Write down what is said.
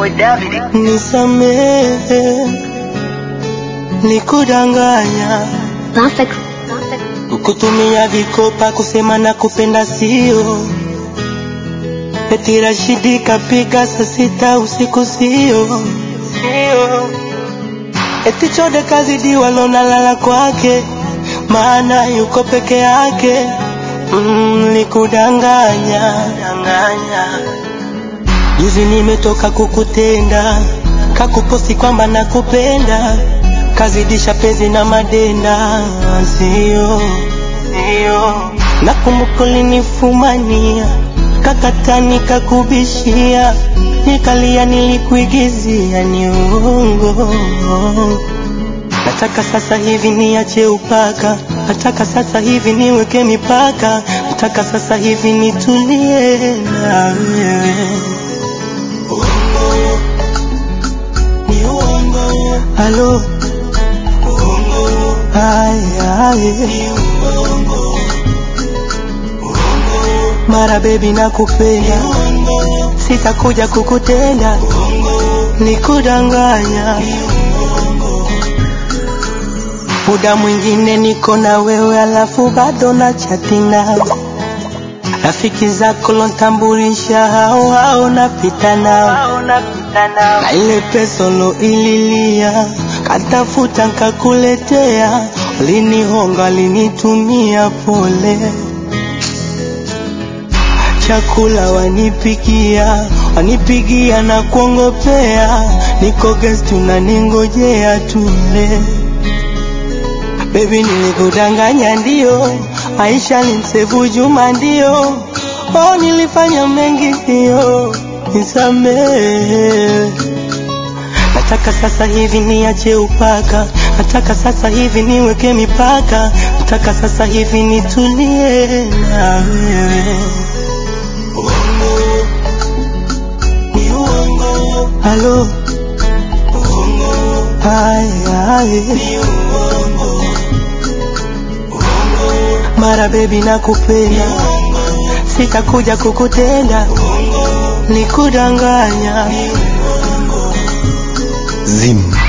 boy David. Nisamehe, nikudanganya, Perfect. kukutumia vikopa kusema na kupenda sio. Eti Rashidi kapiga saa sita usiku sio, sio. Eti Chode kazidiwa lona lala kwake, maana yuko peke yake. Mm, nikudanganya, danganya. Juzi nimetoka kukutenda, kakuposti kwamba nakupenda, kazidisha penzi na madenda, sio sio. Nakumbuka ulinifumania, kakata nikakubishia, nikalia, nilikuigizia, ni uongo. Nataka sasa hivi niache upaka, nataka sasa hivi niweke mipaka, nataka sasa hivi nitulie na wewe. Halo, ay, ay. Mara baby nakupenda, sitakuja kukutenda, nikudanganya. Muda mwingine niko na wewe, alafu bado na chati nawe. Rafiki zako lontambulisha hao hao napita nao na ile pesa ililia katafuta nkakuletea, ulinihonga linitumia pole, chakula wanipikia wanipigia na kuongopea, niko guest unaningojea tule. Baby nilikudanganya ndio, Aisha limsevu Juma ndio, oh nilifanya mengi ndio, nisamehe. Nataka sasa hivi niache upaka, nataka sasa hivi niweke mipaka, nataka sasa hivi nitulie na wewe. Halo, ay, ay. Mara baby nakupenda, sitakuja kukutenda, nikudanganya. Zim.